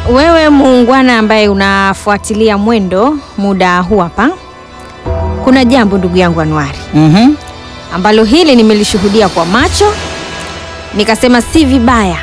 wewe muungwana ambaye unafuatilia mwendo muda huu hapa, kuna jambo ndugu yangu Anuari Mhm. ambalo hili nimelishuhudia kwa macho, nikasema si vibaya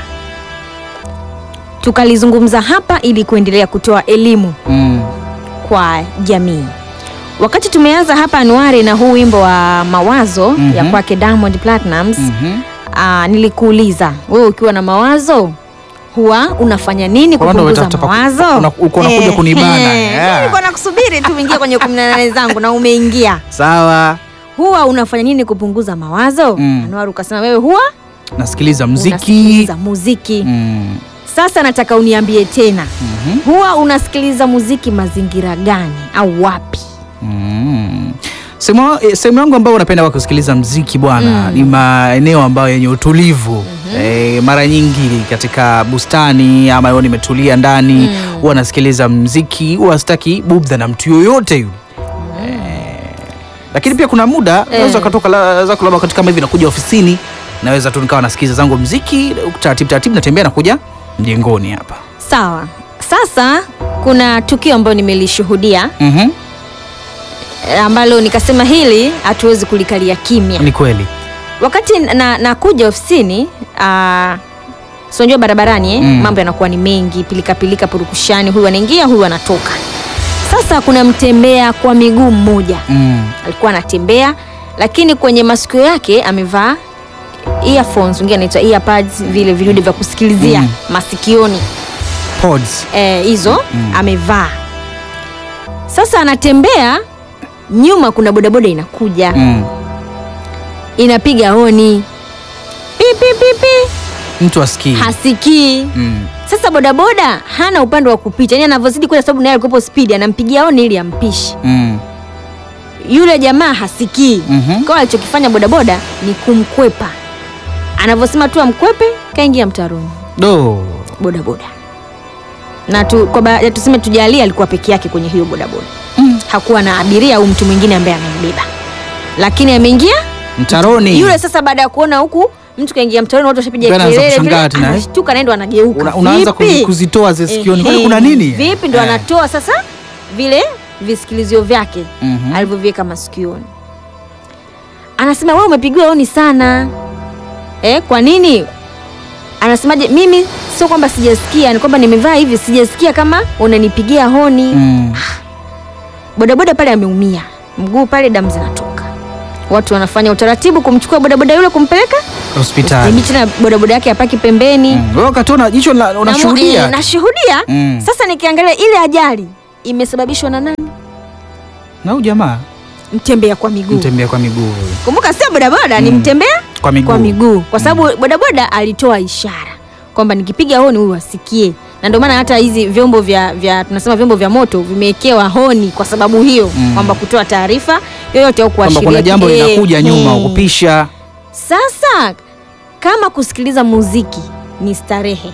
tukalizungumza hapa ili kuendelea kutoa elimu Mm. kwa jamii. Wakati tumeanza hapa Anuari na huu wimbo wa mawazo Mhm. ya kwake Diamond Platnumz Mhm. Aa, nilikuuliza wewe ukiwa na mawazo huwa unafanya nini Kwa maana kupunguza unataka pa- mawazo? una- uko unakuja Eh, kunibana, eh, yeah. Nilikuwa nakusubiri tu uingie kwenye 18 zangu na umeingia. Sawa. Huwa unafanya nini kupunguza mawazo? Mm. Anwar ukasema wewe huwa Nasikiliza muziki. unasikiliza muziki. Mm. Sasa nataka uniambie tena, Mhm. huwa unasikiliza muziki mazingira gani au wapi? Mm. Sehemu eh, sehemu yangu ambayo unapenda kwa kusikiliza mziki bwana ni maeneo ambayo yenye utulivu eh, mara nyingi katika bustani ama yo nimetulia ndani huwa nasikiliza mziki, huwa sitaki bubdha na mtu yoyote yule eh, lakini pia kuna muda naweza katoka la- zako labda wakati kama hivi nakuja ofisini naweza tu nikawa nasikiliza zangu mziki taratibu taratibu, natembea nakuja mjengoni hapa. Sawa. Sasa kuna tukio ambalo nimelishuhudia Mhm. eh, ambalo nikasema hili hatuwezi kulikalia kimya. Ni kweli. Wakati na, nakuja ofisini uh, sinajua barabarani eh, Mm. mambo yanakuwa ni mengi, pilika pilika, purukushani, huyu anaingia, huyu anatoka. Sasa kuna mtembea kwa miguu mmoja Mm. alikuwa anatembea, lakini kwenye masikio yake amevaa earphones, wengine anaitwa earpads, vile vidude vya kusikilizia Mm. masikioni Pods. eh, hizo Mm. amevaa. Sasa anatembea, nyuma kuna bodaboda inakuja Mm. inapiga honi pi pi pi pi, Mtu asikii. hasikii. Mm. Sasa bodaboda hana upande wa kupita, yani anavyozidi kwenda, sababu naye alikuwepo spidi, anampigia honi ili ampishe Mm. yule jamaa, hasikii. Mhm. Kwa alichokifanya bodaboda ni kumkwepa, anavyosema tu amkwepe, kaingia mtaroni Do. bodaboda na tu, kwa ba, tuseme tujalie alikuwa peke yake kwenye hiyo bodaboda Mm. hakuwa na abiria au mtu mwingine ambaye amembeba, lakini ameingia Mtaroni. yule. Sasa baada ya kuona huku mtu kaingia mtaroni, watu washapiga Ndio anaanza kelele, kushangaa vile, tena, eh? anashtuka naye ndo anageuka, Una, unaanza Vipi? kuzi- kuzitoa zile sikioni. Kwani Ehe, kuna nini? Vipi ndo Eh. anatoa sasa vile visikilizio vyake Mhm. alivyoviweka masikioni. Anasema wewe umepigiwa honi sana eh, kwa nini? Anasemaje? Mimi sio kwamba sijasikia, ni kwamba nimevaa hivi, sijasikia kama unanipigia honi. Mm. Bodaboda pale ameumia mguu pale, damu zinatoka. Watu wanafanya utaratibu kumchukua bodaboda yule kumpeleka Hospitali. hospitali, na bodaboda yake apaki pembeni. Mm. Wewe ukatona jicho la- Na mu- unashuhudia. eh, nashuhudia. Mm. Sasa nikiangalia ile ajali imesababishwa na nani? Na huyu jamaa Mtembea kwa miguu. mtembea kwa miguu. Kumbuka sio bodaboda, ni Mm. mtembea Kwa miguu. kwa miguu, kwa sababu bodaboda alitoa ishara kwamba nikipiga honi huyu asikie, na ndio maana hata hizi vyombo vya, vya tunasema vyombo vya moto vimewekewa honi kwa sababu hiyo Mm. kwamba kutoa taarifa yoyote au Kwamba kuashiria kuna jambo eh, linakuja nyuma eh. ukupisha. Sasa kama kusikiliza muziki ni starehe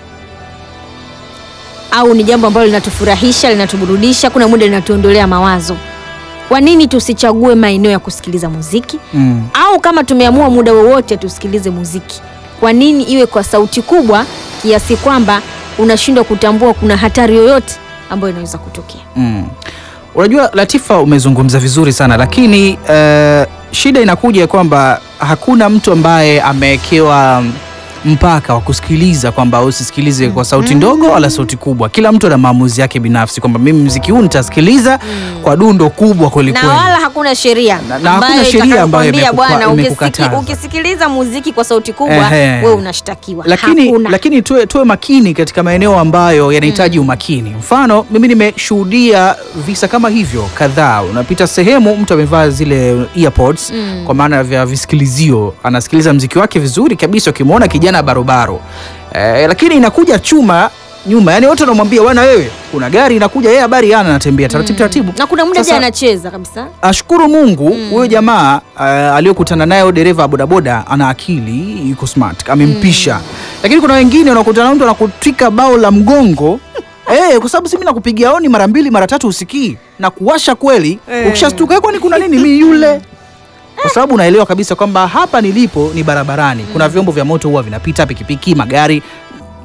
au ni jambo ambalo linatufurahisha, linatuburudisha, kuna muda linatuondolea mawazo, kwa nini tusichague maeneo ya kusikiliza muziki? Mm. Au kama tumeamua muda wowote tusikilize muziki, kwa nini iwe kwa sauti kubwa kiasi kwamba unashindwa kutambua kuna hatari yoyote ambayo inaweza kutokea? Mm. Unajua Latifa, umezungumza vizuri sana lakini eh, shida inakuja kwamba hakuna mtu ambaye amewekewa mpaka wa kusikiliza kwamba usisikilize kwa sauti ndogo wala sauti kubwa. Kila mtu ana maamuzi yake binafsi kwamba mimi mziki huu nitasikiliza kwa dundo kubwa kweli na kweli. wala hakuna sheria Na- na hakuna sheria ambayo itakayokwambia imekupa- bwana, ukisiki- imekukataza. ukisikiliza muziki kwa sauti kubwa Ehe. wewe unashtakiwa. lakini, hakuna. lakini tuwe, tuwe makini katika maeneo ambayo yanahitaji umakini. Mfano, mimi nimeshuhudia visa kama hivyo kadhaa. Unapita sehemu, mtu amevaa zile earpods Mm. kwa maana vya visikilizio, anasikiliza mziki wake vizuri kabisa, ukimwona kijana barobaro eh, lakini inakuja chuma nyuma, yani wote wanamwambia bwana, wewe kuna gari inakuja, yeye habari yana, anatembea taratibu taratibu. na kuna muda Sasa- je anacheza kabisa Ashukuru Mungu huyo jamaa uh, aliyokutana naye huyo dereva wa bodaboda ana akili, yuko smart, amempisha. Lakini kuna wengine unakutana na mtu anakutwika bao la mgongo eh, kwa sababu si mimi nakupigia honi mara mbili mara tatu usikii na kuwasha kweli, ukishastuka "Eh, kwani kuna nini mimi yule kwa sababu unaelewa kabisa kwamba hapa nilipo ni barabarani, kuna vyombo vya moto huwa vinapita, pikipiki, magari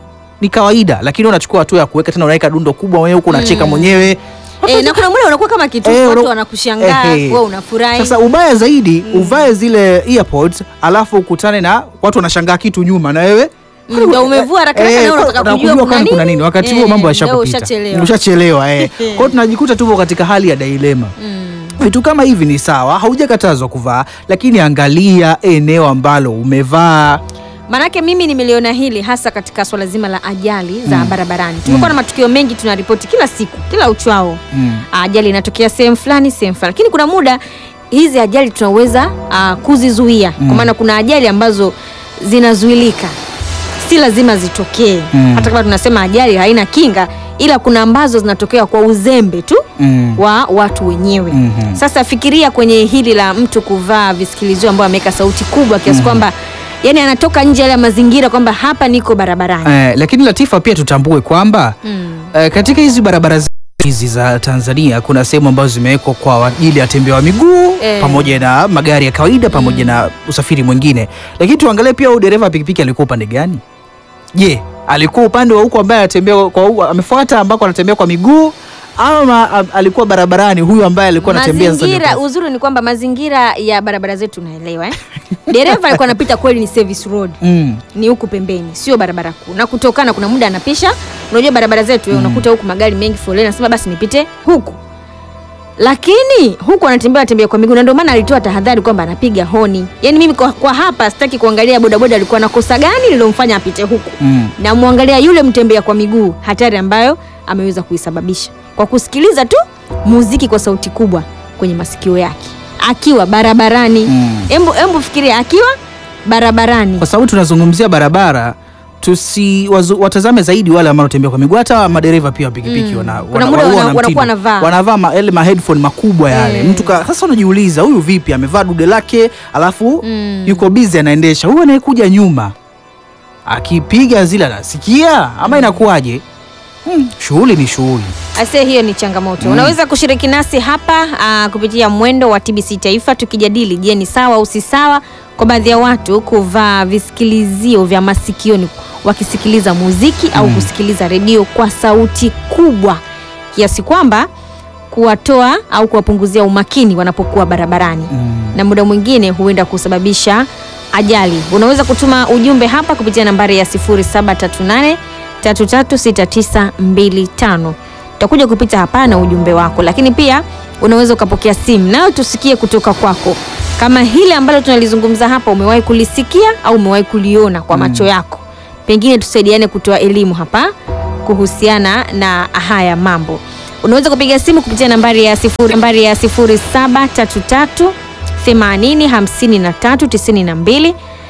ni kawaida, lakini unachukua hatua ya kuweka tena, unaweka dundo kubwa mwenyewe huku unacheka mwenyewe E, na kuna muda unakuwa kama kitu Eh, watu una- wanakushangaa eh, eh. wewe unafurahi. Sasa ubaya zaidi uvae zile earpods alafu ukutane na watu wanashangaa kitu nyuma na wewe Mm, ndio umevua haraka haraka na wewe unataka unataka kujua kuna kwani kuna nini? nini wakati huo Eh, mambo ndio yashakupita ushachelewa. ushachelewa eh. kwa hiyo tunajikuta tupo katika hali ya dilema Mm. vitu kama hivi ni sawa haujakatazwa kuvaa lakini angalia eneo ambalo umevaa Manake mimi nimeliona hili hasa katika swala zima la ajali za barabarani. Tumekuwa na matukio mengi tunaripoti kila siku, kila uchwao. mm. Ajali inatokea sehemu fulani, sehemu fulani. Lakini kuna muda hizi ajali tunaweza ah, kuzizuia. Kwa maana kuna ajali ambazo zinazuilika. Si lazima zitokee. Mm. Hata kama tunasema ajali haina kinga, ila kuna ambazo zinatokea kwa uzembe tu Mm. wa watu wenyewe. Mhm. Sasa fikiria kwenye hili la mtu kuvaa visikilizio ambao ameweka sauti kubwa kiasi kwamba yani anatoka nje ya mazingira kwamba hapa niko barabarani. Eh, lakini Latifa pia tutambue kwamba Mm. eh, katika hizi barabara zetu hizi za Tanzania kuna sehemu ambazo zimewekwa kwa ajili ya watembea wa miguu Eh. pamoja na magari ya kawaida pamoja na usafiri mwingine, lakini tuangalie pia huyu dereva wa pikipiki alikuwa upande gani? Je, alikuwa upande wa huko ambaye anatembea kwa huko, amefuata ambako anatembea kwa miguu ama a- alikuwa barabarani huyu ambaye alikuwa anatembea sasa Mazingira, ndio- uzuri ni kwamba mazingira ya barabara zetu unaelewa eh? Dereva alikuwa anapita kweli ni service road. Mm. Ni huku pembeni, sio barabara kuu. Na kutokana kuna muda anapisha, unajua barabara zetu mm. unakuta huku magari mengi foleni, anasema basi nipite huku. Lakini huku anatembea anatembea kwa miguu na ndio maana alitoa tahadhari kwamba anapiga honi. Yaani mimi kwa, kwa hapa sitaki kuangalia bodaboda alikuwa na kosa gani lilomfanya apite huku. Mm. Na muangalia yule mtembea kwa miguu hatari ambayo ameweza kuisababisha kwa kusikiliza tu muziki kwa sauti kubwa kwenye masikio yake akiwa barabarani. Mm. Embu embu fikiria akiwa barabarani. Kwa sababu tunazungumzia barabara tusi wazu, watazame zaidi wale ambao wanatembea kwa miguu, hata madereva pia wa pikipiki Mm. wana, Kuna wana, muda huwa wana- wana wanakuwa mtindo. wanavaa. wanavaa ma, yale ma headphone makubwa yale Eh. mtu ka, sasa unajiuliza huyu vipi amevaa dude lake alafu Mm. yuko busy anaendesha, huyu anayekuja nyuma akipiga zile anasikia ama inakuwaje? Hmm, shughuli ni shughuli. Ase, hiyo ni changamoto. Unaweza kushiriki nasi hapa aa, kupitia mwendo wa TBC Taifa tukijadili, je, ni sawa au si sawa kwa baadhi ya watu kuvaa visikilizio vya masikioni wakisikiliza muziki au kusikiliza redio kwa sauti kubwa kiasi kwamba kuwatoa au kuwapunguzia umakini wanapokuwa barabarani na muda mwingine huenda kusababisha ajali. Unaweza kutuma ujumbe hapa kupitia nambari ya 0738 336925. Utakuja kupita hapa na ujumbe wako, lakini pia unaweza ukapokea simu nayo tusikie kutoka kwako, kama hili ambalo tunalizungumza hapa umewahi kulisikia au umewahi kuliona kwa macho yako. Pengine tusaidiane kutoa elimu hapa kuhusiana na haya mambo. Unaweza kupiga simu kupitia nambari ya sifuri, nambari ya 0733 80 53 92